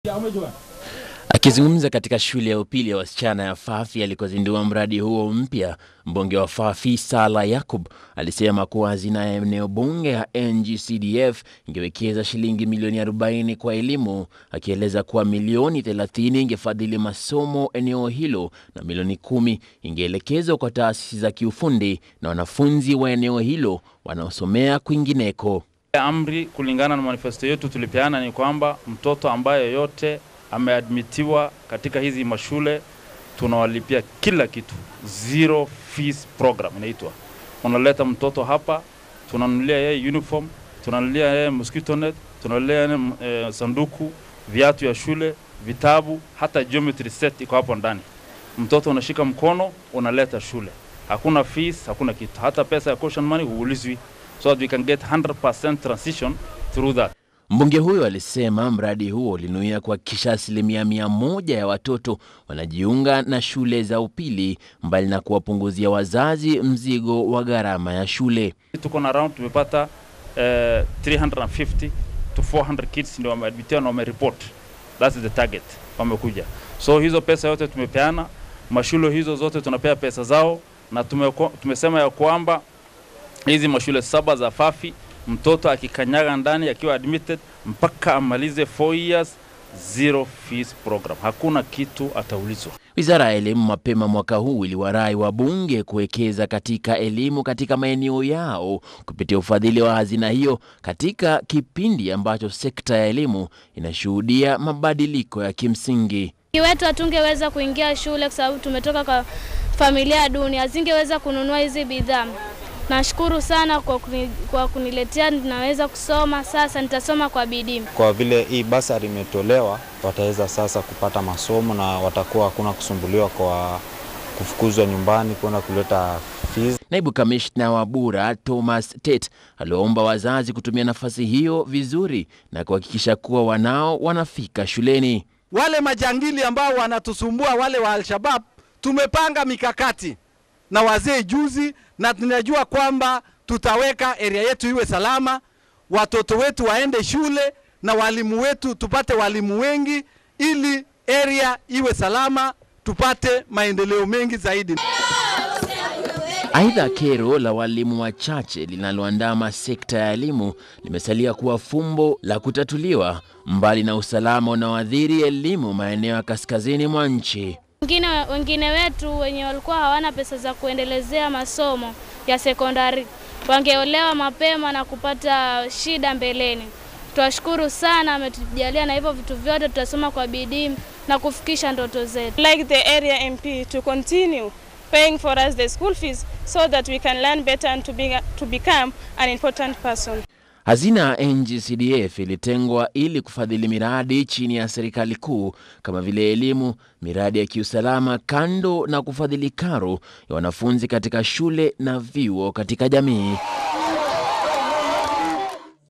Akizungumza katika shule ya upili ya wasichana ya Fafi alikozindua mradi huo mpya, mbunge wa Fafi Sala Yakub alisema kuwa hazina ya eneo bunge ya NGCDF ingewekeza shilingi milioni 40 kwa elimu, akieleza kuwa milioni 30 ingefadhili masomo eneo hilo na milioni kumi ingeelekezwa kwa taasisi za kiufundi na wanafunzi wa eneo hilo wanaosomea kwingineko. Amri kulingana na manifesto yetu tulipeana ni kwamba mtoto ambaye yoyote ameadmitiwa katika hizi mashule tunawalipia kila kitu, zero fees program inaitwa. Unaleta mtoto hapa, tunanunulia yeye uniform, tunanunulia yeye mosquito net, tunanunulia yeye eh, sanduku, viatu ya shule, vitabu, hata geometry set iko hapo ndani. Mtoto unashika mkono, unaleta shule, hakuna fees, hakuna kitu, hata pesa ya caution money huulizwi, so that we can get 100% transition through that. Mbunge huyo alisema mradi huo ulinuia kuhakikisha asilimia mia moja ya watoto wanajiunga na shule za upili mbali na kuwapunguzia wazazi mzigo wa gharama ya shule. Tuko na round tumepata eh, 350 to 400 kids ndio wameadmitiwa na wamereport. That's the target, wamekuja. So hizo pesa yote tumepeana, mashule hizo zote tunapea pesa zao, na tumeko, tumesema ya kwamba hizi mashule saba za Fafi mtoto akikanyaga ndani akiwa admitted mpaka amalize 4 years zero fees program, hakuna kitu ataulizwa. Wizara ya Elimu mapema mwaka huu iliwarai wabunge kuwekeza katika elimu katika maeneo yao kupitia ufadhili wa hazina hiyo katika kipindi ambacho sekta ya elimu inashuhudia mabadiliko ya kimsingi. wetu hatungeweza kuingia shule kwa sababu tumetoka kwa familia duni, hazingeweza kununua hizi bidhaa. Nashukuru sana kwa, kuni, kwa kuniletea ninaweza kusoma sasa, nitasoma kwa bidii. Kwa vile hii basari imetolewa, wataweza sasa kupata masomo na watakuwa hakuna kusumbuliwa kwa kufukuzwa nyumbani kwenda kuleta fees. Naibu kamishna wa Bura Thomas Tet aliwaomba wazazi kutumia nafasi hiyo vizuri na kuhakikisha kuwa wanao wanafika shuleni. Wale majangili ambao wanatusumbua wale wa Al-Shabab, tumepanga mikakati na wazee juzi, na tunajua kwamba tutaweka area yetu iwe salama, watoto wetu waende shule na walimu wetu tupate walimu wengi, ili area iwe salama, tupate maendeleo mengi zaidi. Aidha, kero la walimu wachache linaloandama sekta ya elimu limesalia kuwa fumbo la kutatuliwa, mbali na usalama unaoathiri elimu maeneo ya kaskazini mwa nchi. Wengine, wengine wetu wenye walikuwa hawana pesa za kuendelezea masomo ya sekondari wangeolewa mapema na kupata shida mbeleni. Twashukuru sana, ametujalia na hivyo vitu vyote, tutasoma kwa bidii na kufikisha ndoto zetu. like the area MP to continue paying for us the school fees so that we can learn better and to, be, to become an important person. Hazina ya NGCDF ilitengwa ili kufadhili miradi chini ya serikali kuu kama vile elimu, miradi ya kiusalama, kando na kufadhili karo ya wanafunzi katika shule na vyuo katika jamii.